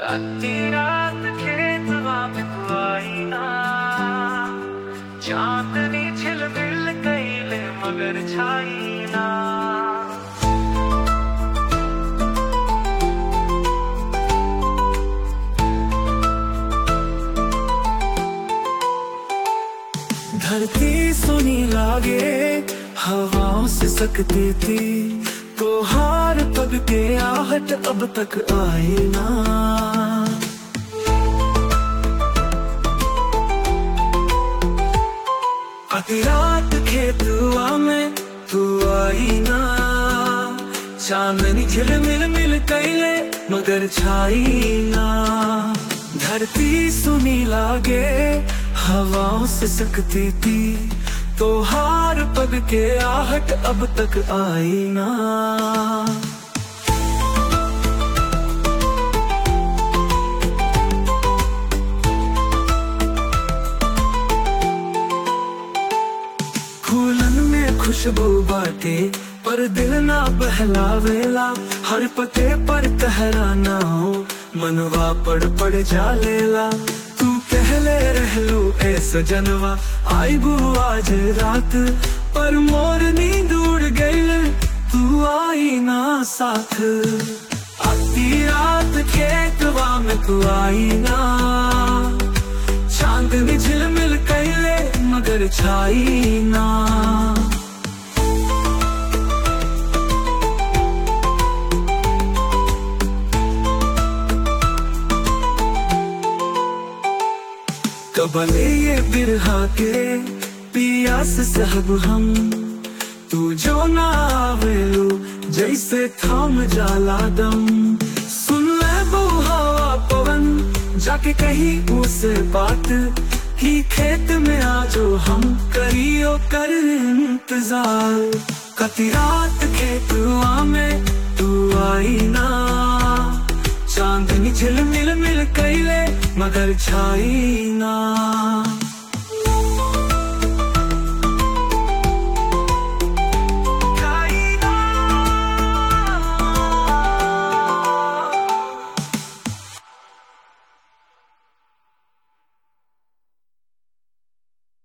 अति रात खेतवा में तू आई ना चांदनी झिलमिल कैले मगर छाई ना धरती सुनी लागे हवाओं से सकती थी तो हार पग के आहट अब तक आई ना अति रात खेतुआ में तू आई ना चांदनी झिलमिल मिल कैले मगर छाई ना धरती सुनी लागे हवाओं से सकती थी तो हार पग के आहट अब तक आई ना फूलन में खुशबू बाटे पर दिल ना बहलावेला हर पते पर कहरा ना हो मनवा पड़ पड़ जालेला तू कहले रहलू ए सजनवा आई बू आज रात पर मोर नींद उड़ गई तू आई ना साथ आती रात खेतवा में तू आई ना चांदनी झिलमिल कैले मगर छाई ना कबले ये बिरहा के पियास सहब हम तू जो ना आवेलू जैसे थाम जाला दम सुन ले बहु हवा पवन जाके कहीं उसे बात ही खेत में आजो हम करियो कर इंतजार कति रात खेतुआ में तू आई ना चांदनी झिलमिल मिल कैले मगर छाई ना